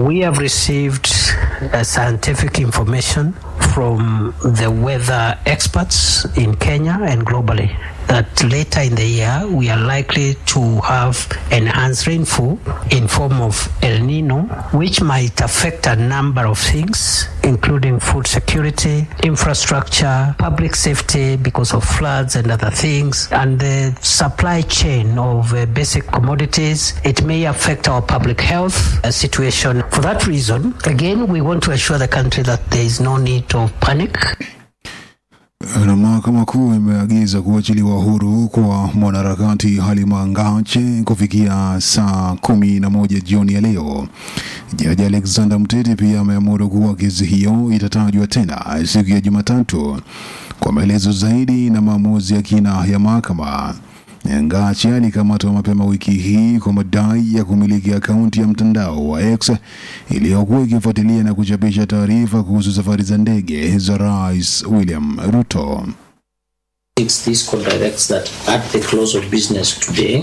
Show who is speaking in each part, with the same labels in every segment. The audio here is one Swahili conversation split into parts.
Speaker 1: We have received uh, scientific information from the weather experts in Kenya and globally that later in the year we are likely to have enhanced rainfall in form of El Nino, which might affect a number of things, including food security, infrastructure, public safety because of floods and other things, and the supply chain of uh, basic commodities. It may affect our public health uh, situation. For that reason, again, we want to assure the country that there is no need of panic.
Speaker 2: Na mahakama kuu imeagiza kuachiliwa huru kwa mwanaharakati Halima Ngache kufikia saa kumi na moja jioni ya leo. Jaji Alexander Mtete pia ameamuru kuwa kesi hiyo itatajwa tena siku ya Jumatatu kwa maelezo zaidi na maamuzi ya kina ya mahakama. Ngache alikamatwa mapema wiki hii kwa madai ya kumiliki akaunti ya mtandao wa X iliyokuwa ikifuatilia na kuchapisha taarifa kuhusu safari za ndege za Rais William Ruto.
Speaker 3: This code directs that at the close of business today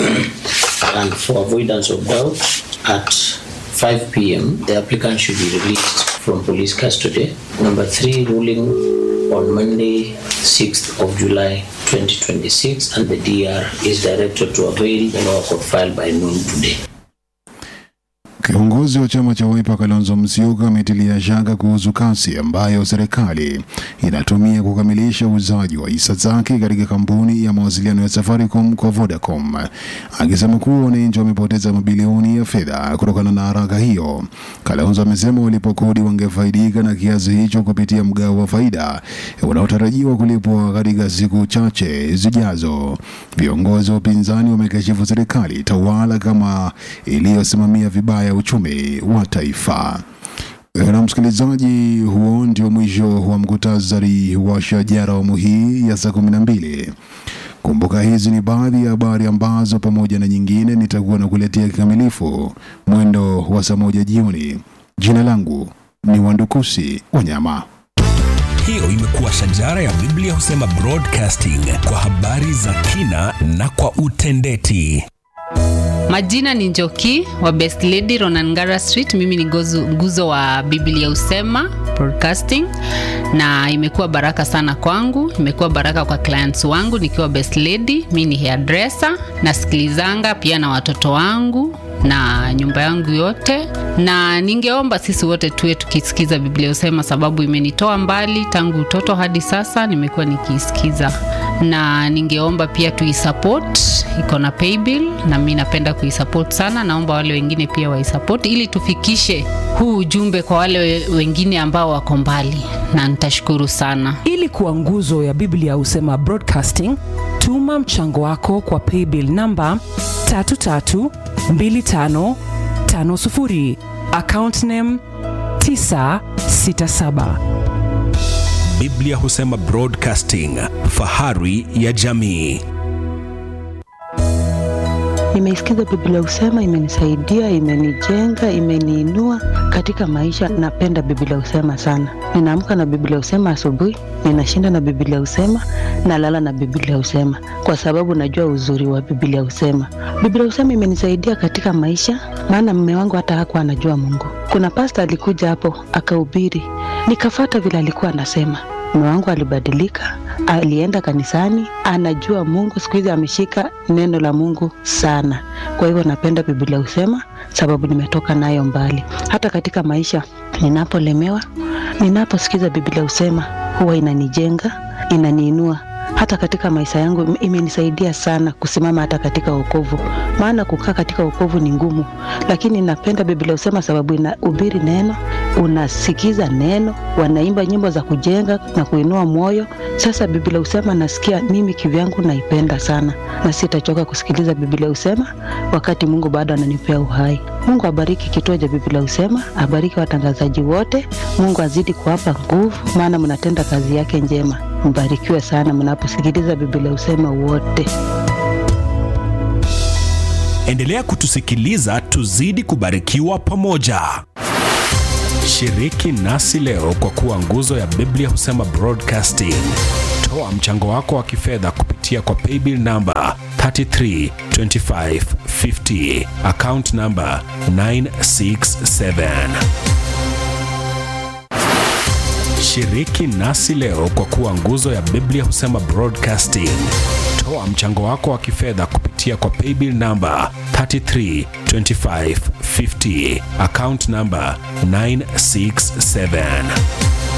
Speaker 3: and for avoidance of doubt at 5 p.m. the applicant should be released from police custody. Number three, ruling on Monday, 6th of July 2026, and the DR is directed to avail the law court file by noon today.
Speaker 2: Kiongozi wa chama cha Wiper Kalonzo Musyoka ametilia shaka kuhusu kasi ambayo serikali inatumia kukamilisha uuzaji wa hisa zake katika kampuni ya mawasiliano ya Safaricom kwa Vodacom, akisema kuwa wananchi wamepoteza mabilioni ya fedha kutokana na haraka hiyo. Kalonzo amesema walipokodi wangefaidika na kiasi hicho kupitia mgao wa faida unaotarajiwa kulipwa katika siku chache zijazo. Viongozi wa upinzani wamekashifu serikali tawala kama iliyosimamia vibaya uchumi wa taifa. Na msikilizaji, huo ndio mwisho wa mkutasari wa shajara awamu hii ya saa kumi na mbili. Kumbuka hizi ni baadhi ya habari ambazo pamoja na nyingine nitakuwa na kuletea kikamilifu mwendo wa saa moja jioni. Jina langu ni Wandukusi Wanyama.
Speaker 4: Hiyo imekuwa shajara ya Biblia husema broadcasting kwa habari za kina na kwa utendeti.
Speaker 5: Majina ni Njoki wa Best Lady Ronangara Street. Mimi ni gozu, nguzo wa Biblia Usema Broadcasting, na imekuwa baraka sana kwangu, imekuwa baraka kwa clients wangu nikiwa Best Lady. Mimi ni hairdresser, nasikilizanga pia na watoto wangu na nyumba yangu yote, na ningeomba sisi wote tuwe tukisikiza Biblia Usema, sababu imenitoa mbali tangu utoto hadi sasa, nimekuwa nikiisikiza, na ningeomba pia tuisupport, iko na paybill na mimi napenda kuisupport sana. Naomba wale wengine pia waisupport ili tufikishe huu ujumbe kwa wale wengine ambao wako mbali, na nitashukuru sana.
Speaker 6: Ili kuwa nguzo ya Biblia Husema Broadcasting, tuma mchango wako kwa paybill namba 332550 account name 967.
Speaker 4: Biblia husema broadcasting, fahari ya jamii.
Speaker 7: Nimeisikiza Biblia Husema, imenisaidia, imenijenga, imeniinua katika maisha. Napenda Biblia Husema sana. Ninaamka na Biblia Husema asubuhi, ninashinda na Biblia Husema, nalala na Biblia Husema kwa sababu najua uzuri wa Biblia Husema. Biblia Husema imenisaidia katika maisha, maana mume wangu hata hakuwa anajua Mungu. Kuna pasta alikuja hapo akahubiri, nikafata vile alikuwa anasema mume wangu alibadilika, alienda kanisani, anajua Mungu. Siku hizi ameshika neno la Mungu sana. Kwa hivyo napenda Biblia Husema sababu nimetoka nayo mbali. Hata katika maisha ninapolemewa, ninaposikiza Biblia Husema huwa inanijenga, inaniinua hata katika maisha yangu imenisaidia sana kusimama hata katika wokovu, maana kukaa katika wokovu ni ngumu, lakini napenda Biblia Husema sababu inahubiri neno, unasikiza neno, wanaimba nyimbo za kujenga na kuinua moyo. Sasa Biblia Husema nasikia mimi kivyangu naipenda sana, na sitachoka kusikiliza Biblia Husema wakati Mungu bado ananipea uhai. Mungu abariki kituo cha Biblia Husema, abariki watangazaji wote. Mungu azidi kuwapa nguvu, maana mnatenda kazi yake njema. Mbarikiwe sana mnaposikiliza Biblia Husema wote.
Speaker 4: Endelea kutusikiliza, tuzidi kubarikiwa pamoja. Shiriki nasi leo kwa kuwa nguzo ya Biblia husema Broadcasting. Toa mchango wako wa kifedha kupitia kwa paybill namba 332550 account number 967 Shiriki nasi leo kwa kuwa nguzo ya Biblia husema broadcasting. Toa mchango wako wa kifedha kupitia kwa paybill number 332550 account number 967